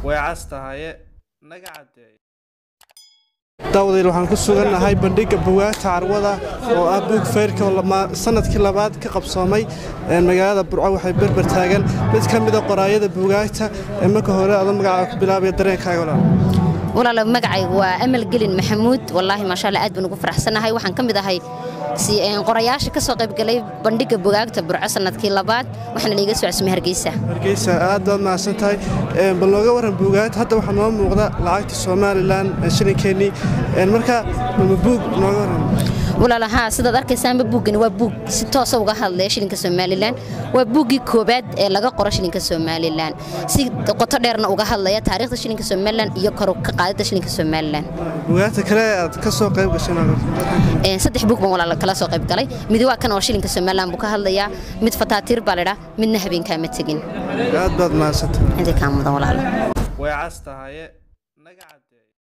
way cas tahaye naga caddeey daawadayl waxaan ku sugannahay bandhigga bugaagta carwada oo ah buug feyrka oo sanadkii labaad ka qabsoomay magaalada burco waxay berber taagan mid ka mida qoraayada bugaagta ee marka hore adoo magacaa ku bilaabaya dareenkaaga walaal walaala magacaygu waa amal gelin maxamuud wallaahi maasha allah aad baan ugu faraxsanahay waxaan ka mid ahay qorayaasha ka soo qaybgalay bandhigga bugaagta burco sanadkii labaad waxaana laiga soo cusmay hargeysa hargeysa aad baad mahadsan tahay bal nooga warran buugaagta hadda waxaa noo muuqda lacagta somalilan shilinkeenii marka ma buug nooga warran walaala haa sidaad arkaysaanba buuggani waa buug si toosa uga hadlaya shilinka somalilan waa buuggii koobaad ee laga qoro shilinka somalilan si qoto dheerna uga hadlaya taariikhda shilinka somalilan iyo kor ka qaadida shilinka somalilan bugaagta kale aad ka soo qayb gashay saddex buug baan walaala kala soo qayb galay mid waa kan oo shilinka somalilan buu ka hadlayaa mid fataatiir baa ladhaa midna habeenkaama tegin aad baad mahadsantahay intii kaa mudan walaala way cas tahaye naga caddeey